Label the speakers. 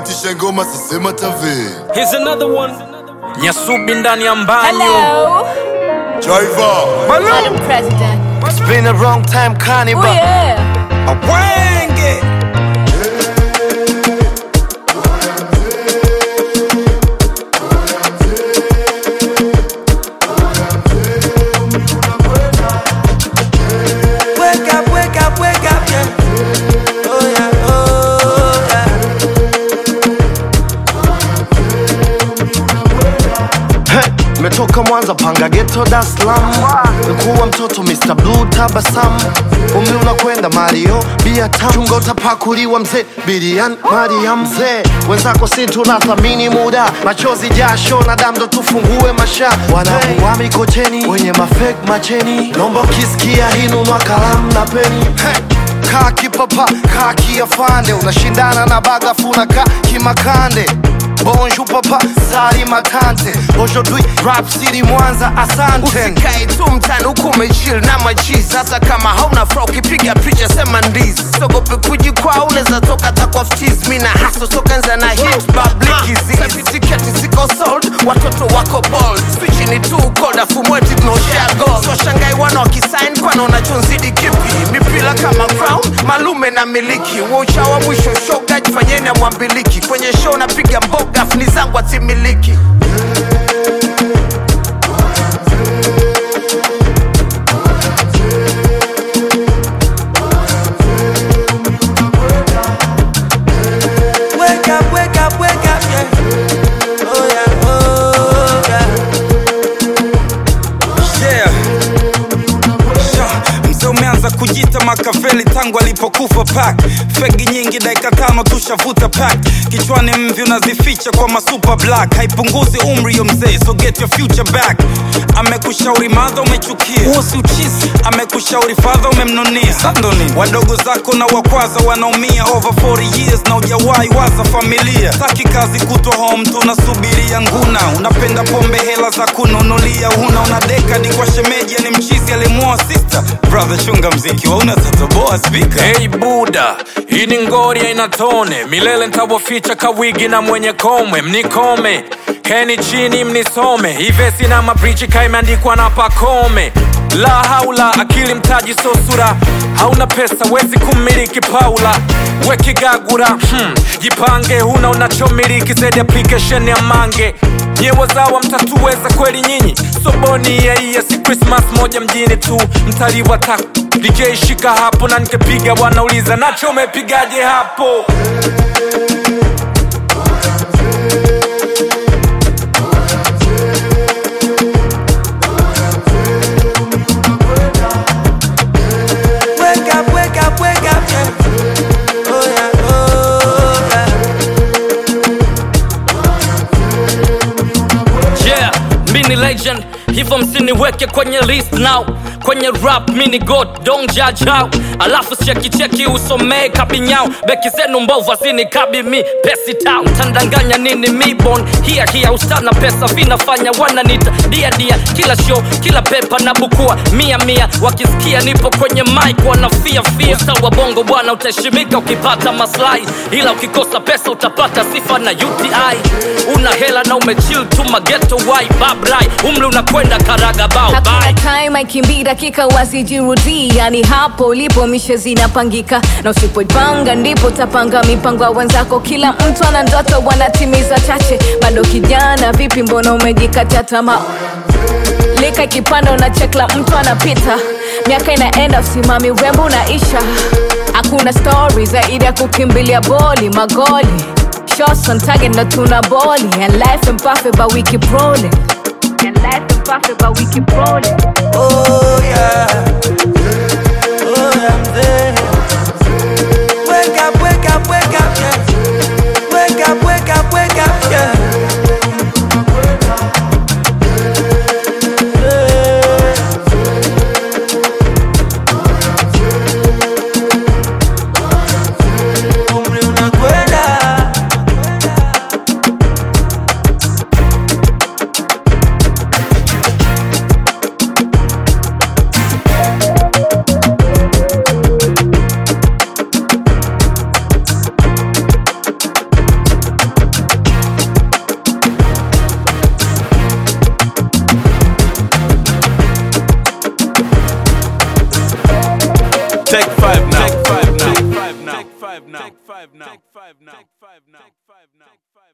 Speaker 1: itisha ngoma sisema tave
Speaker 2: Here's another one. Nyasubi ndani ya mbanyo.
Speaker 3: Hello,
Speaker 1: Driver
Speaker 3: Madam President.
Speaker 4: It's been a long time,
Speaker 3: Oh
Speaker 4: carnival.
Speaker 3: yeah.
Speaker 2: Awenge.
Speaker 4: Wake up, wake up, wake up, yeah. Oh yeah, oh yeah. Hey, metoka Mwanza panga ghetto Dar es Salaam. Nikuwa mtoto Mr. Blue tabasamu. Umri unakwenda Mario, bia tamu. Chunga utapakuliwa mzee, Bilian Mariam mzee. Wenzako si tunathamini muda, machozi jasho na damu ndo tufungue masha. Wanakuwa mikocheni, wenye mafake macheni. Nomba ukisikia hii nunua kalamu na peni. Hey. Kaa kipapa, kaa kiafande, unashindana na bagafu na kaa kimakande Bonjour papa, sali makante Aujourd'hui, rap city Mwanza, asante
Speaker 5: usikae tu mtani huku umechill na machizi hata kama hauna fra ukipiga picha sema ndizi sogope kujikwaa unaweza toka takwa ftiz mi na haso sokanza na hit bablikizi tiketi ziko sold watoto wako bold spichi ni tu cold afu mweti tunaoshare gold so shangai wana wakisign kwana unachonzidi kipi mipila kama crown malume na miliki waucha wa mwisho shoga jifanyeni amwambiliki kwenye show napiga mboga afu ni zangu atimiliki
Speaker 4: Wake up, wake up, wake up, yeah. Oh yeah, oh yeah.
Speaker 2: Yeah. Sha, Mzee umeanza kujita Makaveli tangu alipokufa pak fegi nyingi dakika tano tushavuta pak kichwani mvi unazificha kwa masuper black haipunguzi umri yo mzee so get your future back amekushauri madha umechukia huo si uchizi amekushauri fadha umemnunia sandoni wadogo zako na wakwaza wanaumia over 40 years na ujawahi waza familia taki kazi kutwa home tunasubiria nguna unapenda pombe hela za kununulia huna una dekadi kwa shemeji ni mchizi alimuoa sister brother chunga mziki wauna tatoboa spika
Speaker 6: Hey Buda, hii ni ngori haina tone, milele ntawaficha kawigi na mwenye komwe, mnikome keni chini mnisome, ivesi na mabrichi kaimeandikwa na pakome. La haula, akili mtaji so sura, hauna pesa wezi kumiliki Paula wekigagura hmm. Jipange, huna unachomiliki zaidi application ya mange nyewe zawa mtatuweza kweli nyinyi soboni yaiya si krismas moja mjini tu mtaliwa ta DJ shika hapo na nikepiga wanauliza nacho umepigaje hapo
Speaker 4: Wake up, wake up, wake up, yeah. Oh yeah, oh yeah.
Speaker 7: yeah mini legend hivyo msiniweke kwenye list now kwenye rap mini god don't judge how alafu chekicheki usomee kabinyao beki zenu mbovu azini kabi mi pesi town tandanganya nini mibon hia hia ustana pesa vinafanya wananita dia dia kila show kila pepa na bukua mia mia wakisikia nipo kwenye mic wanafia fia usta wa bongo bwana utaheshimika ukipata maslahi ila ukikosa pesa utapata sifa na uti una hela na umechill tu mageto wai babrai umri unakwenda karaga bao
Speaker 3: Hakuna
Speaker 7: bye
Speaker 3: time aikimbii dakika wasijirudii, yani hapo ulipo mishe zinapangika, na usipoipanga ndipo utapanga mipango ya wenzako. Kila mtu ana ndoto, wanatimiza chache. Bado kijana, vipi, mbona umejikatia tamaa? lika ikipanda unachekla mtu anapita miaka inaenda usimami urembo unaisha hakuna stori zaidi ya kukimbilia boli magoli shots on target na tuna boli and life and perfect but we keep rolling and life and perfect but we keep rolling
Speaker 4: Oh yeah. Oh yeah, mzee. Wake up, wake up, wake up, yeah. Wake up, wake up, wake up, yeah. Umri unakwenda.
Speaker 8: take five